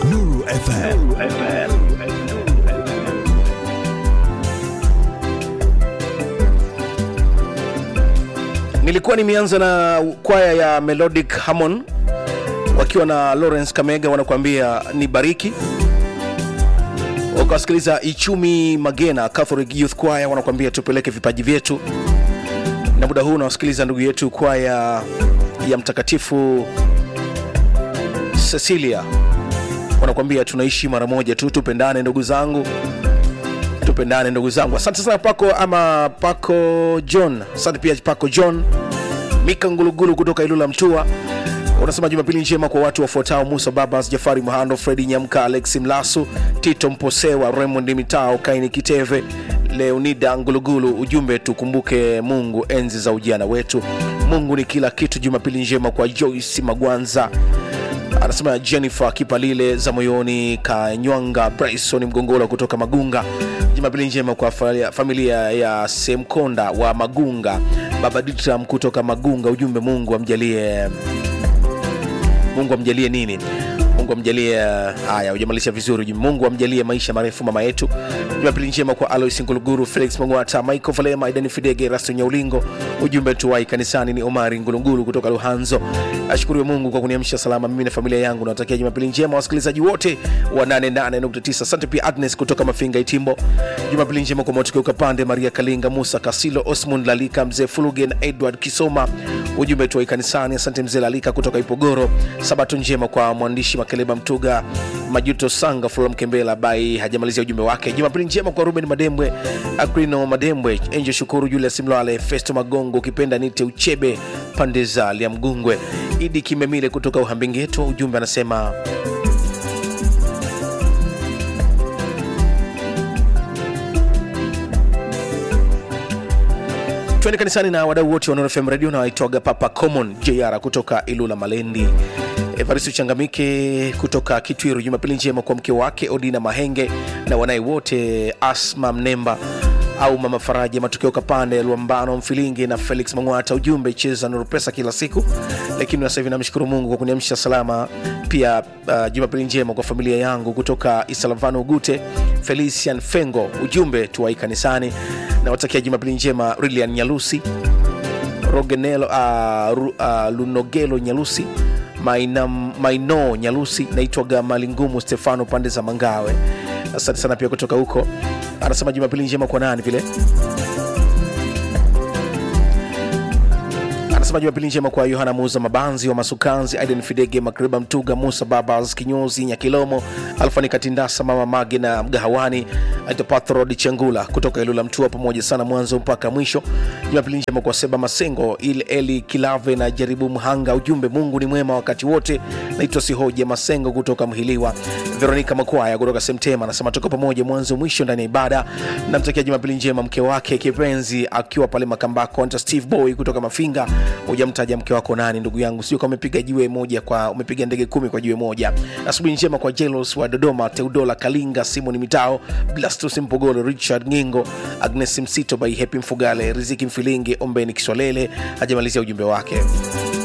Nuru FM. nilikuwa nimeanza na kwaya ya melodic harmon wakiwa na lawrence kamega wanakuambia ni bariki ukawasikiliza ichumi magena catholic youth choir wanakuambia tupeleke vipaji vyetu na muda huu unawasikiliza ndugu yetu kwaya ya mtakatifu cecilia wanakuambia tunaishi mara moja tu tupendane ndugu zangu tupendane ndugu zangu asante sana pako ama pako john asante pia pako john mika ngulugulu kutoka ilula mtua unasema jumapili njema kwa watu wafuatao musa babas jafari muhando fredi nyamka alex mlasu tito mposewa raymond mitao kaini kiteve leonida ngulugulu ujumbe tukumbuke mungu enzi za ujana wetu mungu ni kila kitu jumapili njema kwa joyce magwanza anasema jennifer kipalile za moyoni kanywanga bryson mgongola kutoka magunga jumapili njema kwa fa- familia ya semkonda wa magunga baba ditram kutoka magunga ujumbe mungu amjalie mungu amjalie nini mungu amjalie haya hujamalisha vizuri ujumbe. mungu amjalie maisha marefu mama yetu jumapili njema kwa alois nguluguru felix mongwata michael valema idani fidege rasto nyaulingo ujumbe tuwai kanisani ni omari ngulungulu kutoka luhanzo ashukuriwe mungu kwa kuniamsha salama mimi na familia yangu nawatakia jumapili njema wasikilizaji wote wa 88.9 asante pia agnes kutoka mafinga itimbo jumapili njema kwa motukeuka pande maria kalinga musa kasilo osmund lalika mzee fulugen edward kisoma ujumbe tuwai kanisani asante mzee lalika kutoka ipogoro sabato njema kwa mwandishi makeleba mtuga majuto sanga fulam kembela bai hajamalizia ujumbe wake jumapili njema kwa ruben madembwe agrino madembwe enje shukuru julius mlwale festo magongo ukipenda nite uchebe pande za liamgungwe idi kimemile kutoka uhambingeto ujumbe anasema twende kanisani na wadau wote wa Nuru FM radio na waitwaga papa common jr kutoka ilula malendi evaristo changamike kutoka kitwiru jumapili njema kwa mke wake odina mahenge na wanaye wote asma mnemba au mama faraja matokeo kapande luambano mfilingi na felix mangwata ujumbe cheza nuru pesa kila siku lakini sasa hivi namshukuru mungu kwa kuniamsha salama pia uh, jumapili njema kwa familia yangu kutoka isalavano ugute felician fengo ujumbe tuwai kanisani nawatakia jumapili njema rilian nyalusi rogenelo uh, ru, uh, lunogelo nyalusi Maina, maino nyalusi naitwaga malingumu stefano pande za mangawe asante sana pia kutoka huko anasema jumapili njema kwa nani vile anasema jumapili njema kwa yohana muza mabanzi wa masukanzi aiden fidege makreba mtuga musa babas kinyozi nyakilomo alfani katindasa mama mage na mgahawani aitopatrod chengula kutoka ilula mtua pamoja sana mwanzo mpaka mwisho jumapili njema kwa seba masengo il eli kilave na jaribu mhanga ujumbe mungu ni mwema wakati wote naitwa sihoja masengo kutoka mhiliwa veronika makwaya kutoka semtema anasema tuko pamoja mwanzo mwisho ndani ya ibada namtakia jumapili njema mke wake kipenzi akiwa pale makambako anta steve boy kutoka mafinga hujamtaja mke wako nani ndugu yangu sio kama umepiga jiwe moja kwa umepiga ndege kumi kwa jiwe moja asubuhi njema kwa jelos wa dodoma teudola kalinga simoni mitao blastus mpogolo richard ngingo agnes msito by hepi mfugale riziki mfilingi ombeni kiswalele hajamalizia ujumbe wake